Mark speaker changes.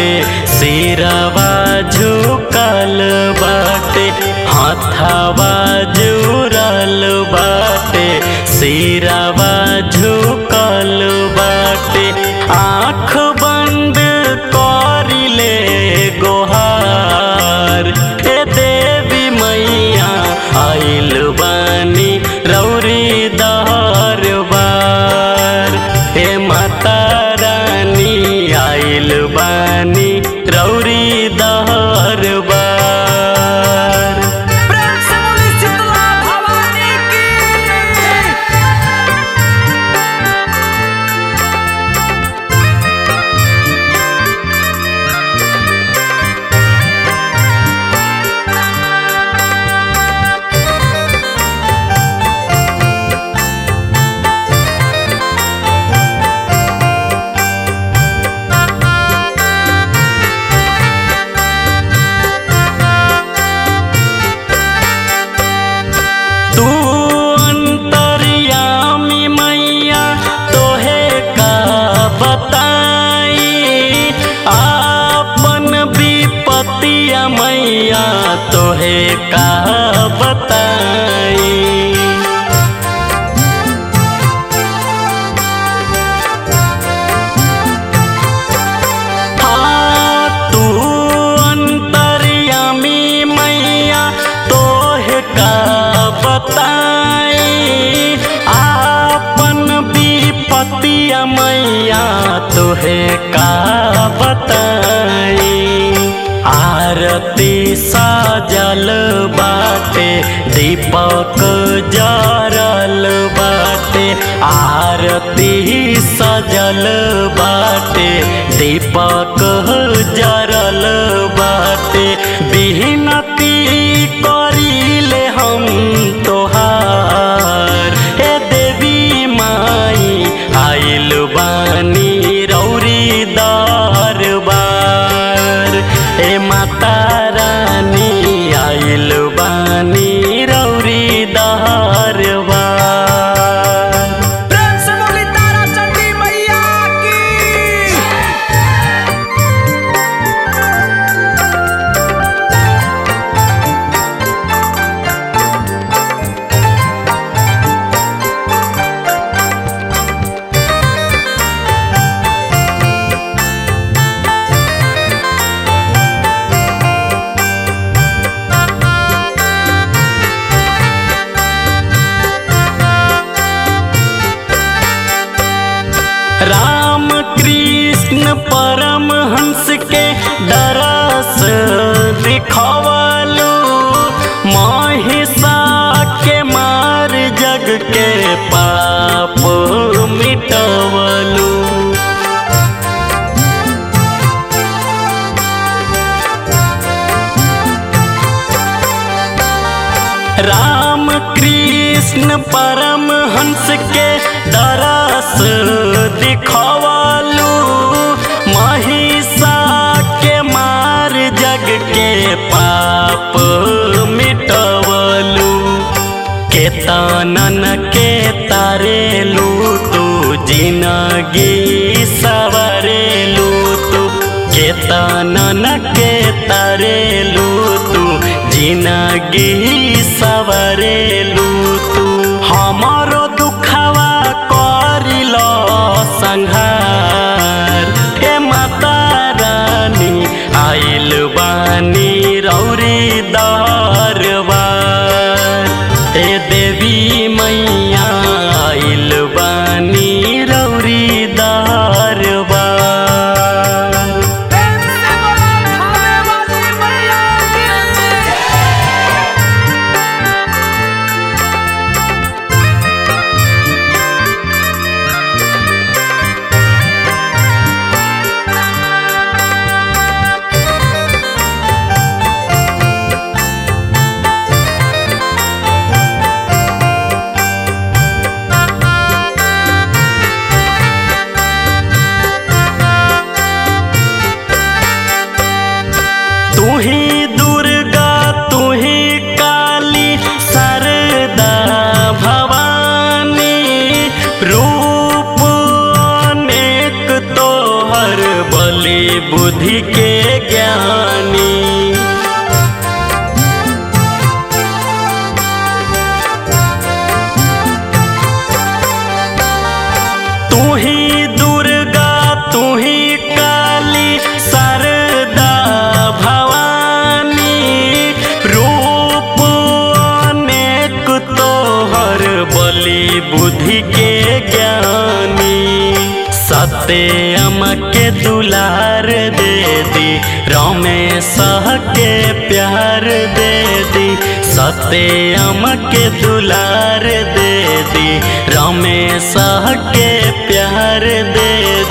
Speaker 1: बाटे सिरवा झुकल बाटे हाथवा जुरल बाटे सिरवा झुकल बाटे आँख बंद करिले गोहार हे देवी मैया आइल बानी रौरी दरबार हे माता रानी आइल बानी रौरी दरबार
Speaker 2: प्रेम से बोली शीतला भवानी की
Speaker 1: तू अंतर्यामी मैया तोहे का बताई आपन विपतिया मैया तोहे का बताई हाँ, तू अंतर्यामी मैया तोहे का बताई आपन विपतिया मैया तोहे का बताई आरती साजल बाटे दीपक जरल बाटे आरती सजल बाटे दीपक जरल बाटे बिनती करिले हम तोहार हे देवी माई आइल बानी रौरी दरबार हे माता रानी आइल बानी रौरी दरबार
Speaker 2: प्रेम से बोली तारा चंडी मैया की
Speaker 1: राम कृष्ण परमहंस के दरस दिखवलू महिषा के मार जग के पाप मिटवलू राम कृष्ण परमहंस के दरस दिखवलू महिषा के मार जग के पाप मिटवलू केतनन के तारेलू तू जिनगी सवरेलू तू केतनन के तारेलू तू जिनगी सवरेलू तू हमारो दुखवा करिल संहार हे माता रानी आइल बानी रौरी दरबार हे देवी मैया आइल बानी रौरी दरबार
Speaker 2: प्रेम से बोला खाने वाली मैया की
Speaker 1: बुद्धि के ज्ञानी सत्यम के दुलार दे दी रमेश के प्यार दे दी सत्यम के दुलार दे दी रमेश के प्यार दे